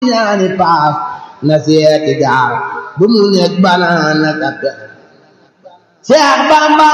ñaani paas na seeti gaal bu mu nekk banaan ak a pexe Seex Bamba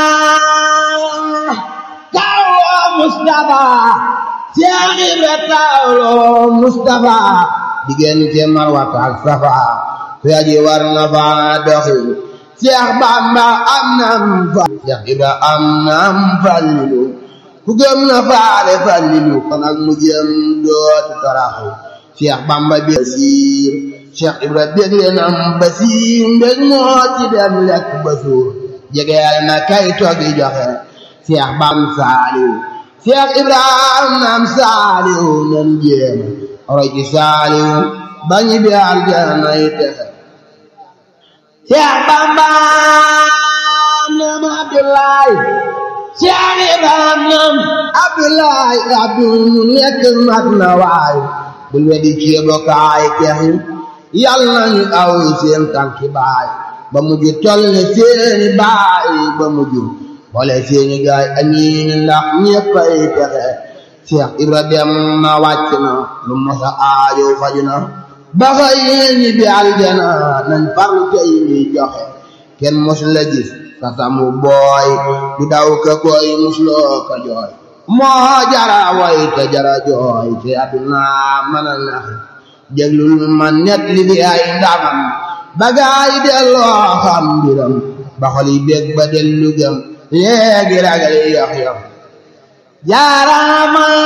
tawloo Mustafa Seex Ibra tawloo Mustafa diggante Marwata ak Safa ku aji war na fa doxi Seex Bamba am nam fa Seex Ibra am nam fallilu ku gëm na faale fallilu kon ak mu jëm dootu taraxu Seex Bamba bi basiir Seex Ibra bégle nam basiir mbég moo ci dem lekk ba suur jegeel na kay toggi joxe Seex Bam saaliw Seex Ibrahima nam saaliw nan jéem roy ci saaliw bañi bi aljana yi texe Seex Bamba nam Abdoulaye Seex Ibrahima nam Abdoulaye abdu mu nekk mat na waay bul wedi ceebokaay texi yàlla nañu aw seen tànki baay ba mujj toll ne seeni baay ba mujj boole seeni gaay amiin ndax ñeppay texe Seex Ibra dem na wàcc na lu mosa aajo faju na ba xëy ñi bi aljana nañ farlu tey mi joxe kenn mos la gis sa samu booy du daw ka koy musloo ka jooy moo jara way te jara jooy te àdduna mën a nax déglul ma net li di ay ndamam ba gaay delloo xam mbiram ba xol yi bég ba dellu gëm léegi ragal yox yox jaaraama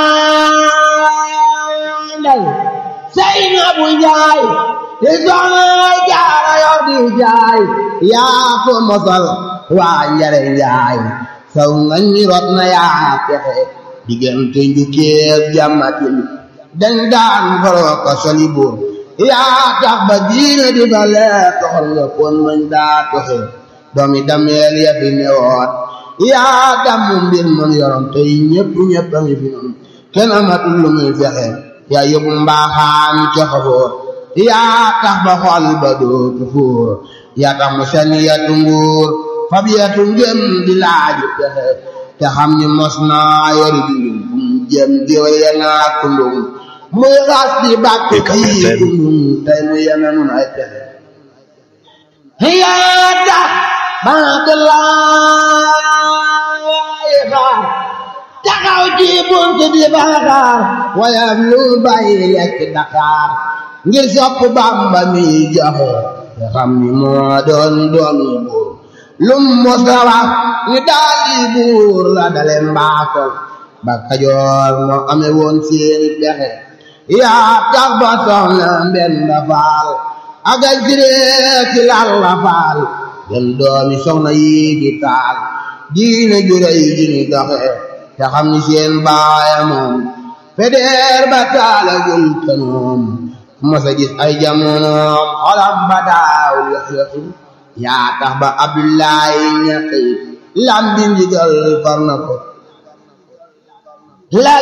ndey sey na bu njaay li soxna jaara yor di jaay yaa ko mosal waa njare njaay saw nga ñi rot na yaa pexe diggante njukkeeb jàmmatil dañ daan faroo ko soli buur yaa tax ba diine di ba lee toxal nga kon mañ daa toxe doomi dameel ya fi newoot yaa dammu mbir man yoroon tey ñëpp ñëpp a ngi fi noonu kenn amatul lu muy fexe yaa yóbbu mbaaxaan ca xafoor yaa tax ba xol ba dootu fuur yaa tax mu seen yatu nguur fab yatu ngëm di laaju pexe te xam ni mos naa yori dundum fu mu jëm di yenaa kundum muy xas di bàkk kii kundum tey mu yena nun ay pexe yaa tax ba de laay xaar taxaw ci bunt di baaxaar wayam lu bàyyi lekk Dakar ngir sopp Bàmba mi joxe te xam ni moo doon doon buur lum mosa wax ni daal di buur la dale mbaakol ba Kajoor moo ame woon seeni pexe yaa tax ba soxna Mbenda Faal ak ay siree ci Lalla Faal den doomi soxna yi di taal diine juréy ji ni doxe te xam ni seen baaya moom fedeer ba taalagul kanoom mosa gis ay jamonoom xolam ba daaw yox yoxi yaa tax ba Abdoulaye ñaqi lam di ndigal far na ko la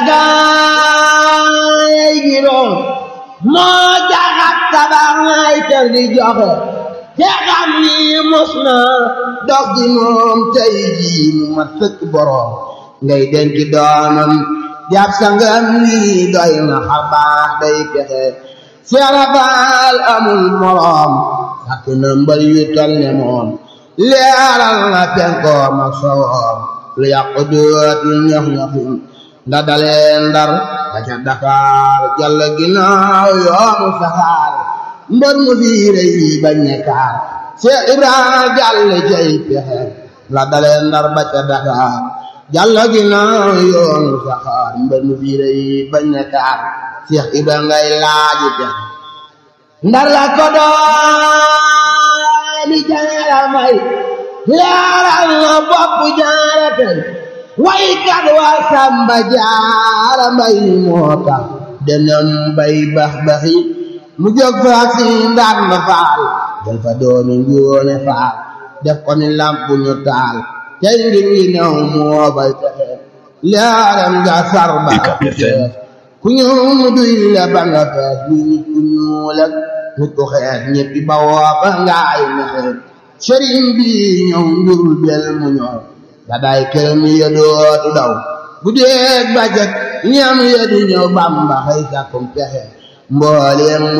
gaay giroon moo jaxat tabax nay kër di joxe te xam ni mos na dox di moom tey jii mu ma sëkk boroom ngay denc doomam jàpp sangam lii doy na xabaax day pexe seerafaal amul moroom sakk na mbal yu tol ne moom leeral na penkoom ak sowoom lu yàqu dootul ñox ñoxim nda dalee ndar ba ca Dakar jàll ginnaaw yoonu saxaar mbër mu fiire yi bañ ne kaar Seex Ibrahima jàll cay pexe la dalee ndar ba ca Dakar jàll ginnaaw yoonu saxaar mbër mu fiire yi bañ ne kaar Seex Ibrahima ngay laaji pexe ndar la ko dooni jaara may leeral na bopp jaara tey waykat wa samba jaara mbay ni moo tax denam bay bax baxi mu jóg fa si ndar na faal jël fa doomi njoone faal def ko ni lamp ñu taal tey ngir wi new moo bay texe leeram nga sarba ku ñëw mu duy la ba nga fees ni nit ku ñuul ak nit ku xees ñeppi ba woo ba ngaay mexe sëriñ bi ñëw njurul bel mu ñëw la day këram ya dootu daw bu dee bajak ñam ya di ñëw bamba xëy sàkkum pexe mbooleem